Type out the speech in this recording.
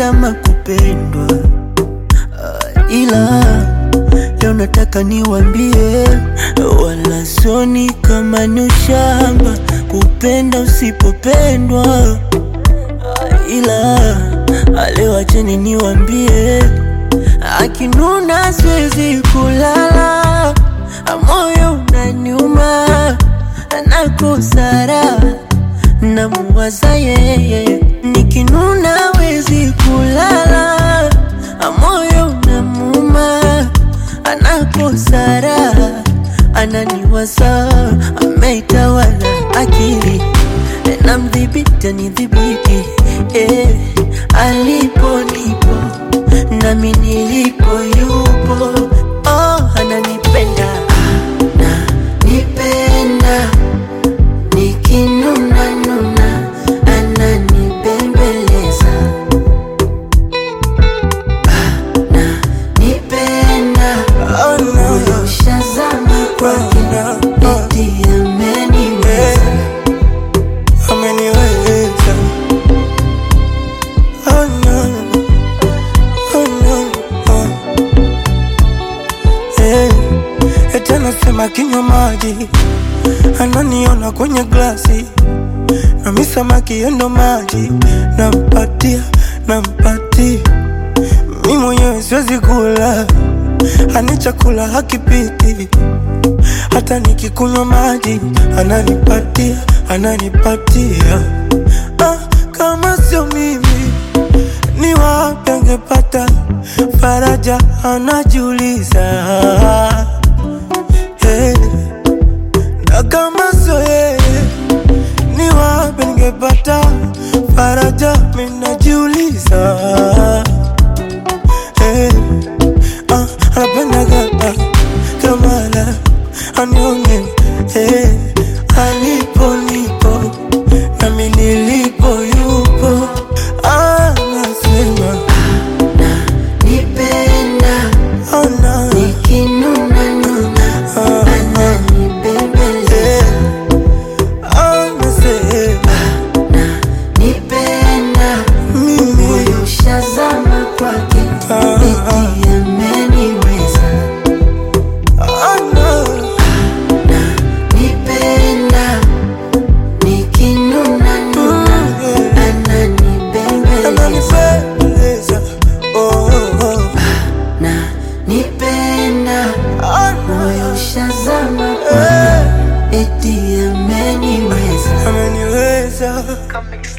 kupenda makupendwa uh, ila leo nataka niwambie, wala soni kama ni ushamba kupenda usipopendwa uh, ila leo acheni niwambie, akinuna siwezi kulala, moyo unaniuma, nakosara namuwaza yeye, nikinuna wezi kulala, moyo unamuma, anakosara, ananiwaza, ameitawala akili, namdhibiti anidhibiti, eh, alipo nipo nami nilipo yupo, oh, ananipenda ananipenda nikinuna nuna ananibembeleza ananipenda Oh, no. moyo ushazama kwake eti ameniweza ameniweza. Oh, no. Oh, no. Oh. Eh, eti anasema kinywa maji ananiona kwenye glasi nami samaki yendo maji nampatia nampatia mi mwenyewe siwezi kula ani chakula hakipiti hata nikikunywa maji ananipatia ananipatia ah, kama sio mimi ni wapi angepata faraja anajiuliza hey. na kama sio yeye ni wapi ningepata faraja minajiuliza hey. ah, anapendaga kamala anione hey. alipo nipo nami nilipo yupo anasema nipenda oh, no. nikinuna nuna ananibembeleza anasema nipenda mimi moyo ushazama kwake eti ameniweza oh, no. nipenda nikinuna nuna ananibembeleza ananipeleza oh, oh. na nipenda Oh, no. moyo ushazama kwake eti ameniweza ameniweza Comic